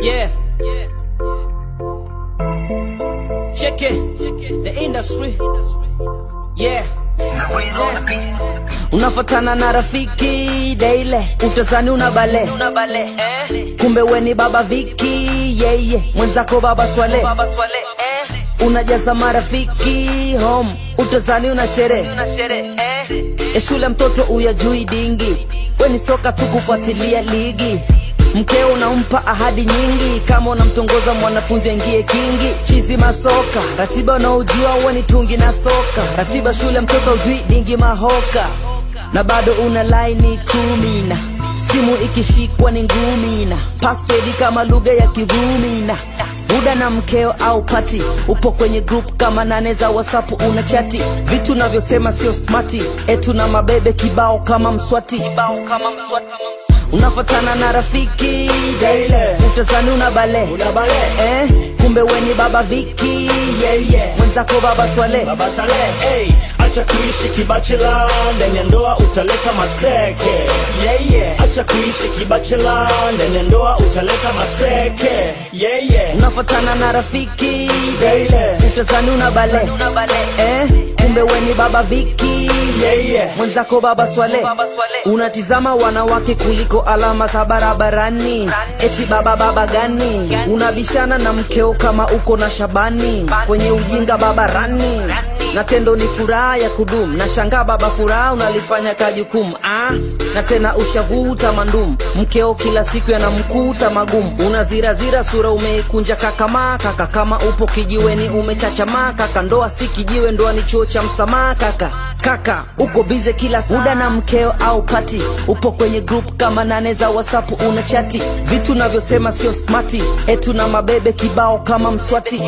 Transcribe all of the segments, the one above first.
Yeah. Check it. The industry. Yeah. Unafatana na rafiki daile, utazani una bale, kumbe weni baba Viki yeye mwenzako baba Swale, unajaza marafiki home, utazani una sherehe ya shule, mtoto uyajui dingi, weni soka tu kufuatilia ligi mkeo unampa ahadi nyingi, kama unamtongoza mwanafunzi aingie kingi. Chizi masoka, ratiba unaojua uwe ni tungi na soka, ratiba shule mtoto ujui dingi mahoka, na bado una laini kumi na simu ikishikwa ni ngumi na password kama lugha ya Kirumi na buda na mkeo au pati, upo kwenye group kama nane za WhatsApp una chati, vitu navyosema sio smati, etu na mabebe kibao kama mswati, kibao kama mswati unafatana na rafiki Daile. utazani una bale, Una bale. eh, kumbe weni baba Viki Yeah, yeah. mwenzako baba Swale Baba Saleh, hey, acha kuishi kibachela, ndani ya ndoa utaleta maseke. Yeah, yeah. Acha kuishi kibachela, ndani ya ndoa utaleta maseke. Yeah, yeah. unafatana na rafiki Daile. utazani una bale, eh, kumbe weni baba Viki Yeah, yeah. mwenzako baba Swale unatizama wanawake kuliko alama za barabarani, eti baba baba gani? Unabishana na mkeo kama uko na Shabani kwenye ujinga babarani, na tendo ni furaha ya kudumu. Na shangaa baba, furaha unalifanya kajukumu ah, na tena ushavuta mandum, mkeo kila siku yanamkuta magumu. Unazirazira sura umeikunja kakama kaka, kama upo kijiweni umechachamaa kaka, ndoa si kijiwe, ndoa ni chuo cha msamaha kaka kaka uko bize kila muda na mkeo au pati upo kwenye group kama nane za whatsapp una chati vitu navyosema sio smati etu na mabebe kibao kama mswati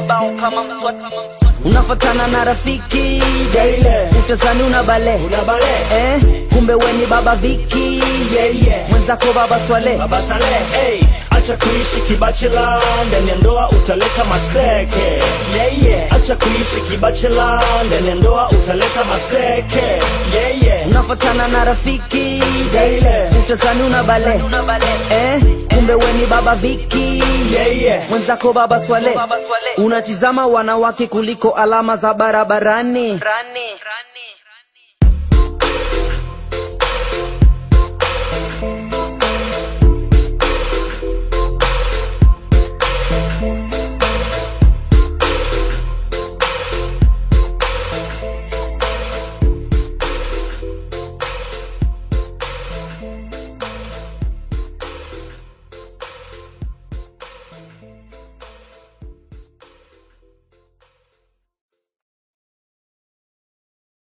unafatana na rafiki Daile. utazani una bale Una bale. eh, kumbe weni baba Viki Yeah, yeah. mwenzako baba Swale Baba Saleh, hey, acha kuishi kibachela, ndani ya ndoa utaleta maseke. Yeah, yeah. Acha kuishi kibachela, ndani ya ndoa utaleta maseke. Yeah, yeah. unafatana na rafiki Daile. utazani una bale eh, kumbe weni baba Viki Yeah, yeah. mwenzako baba Swale unatizama wanawake kuliko alama za barabarani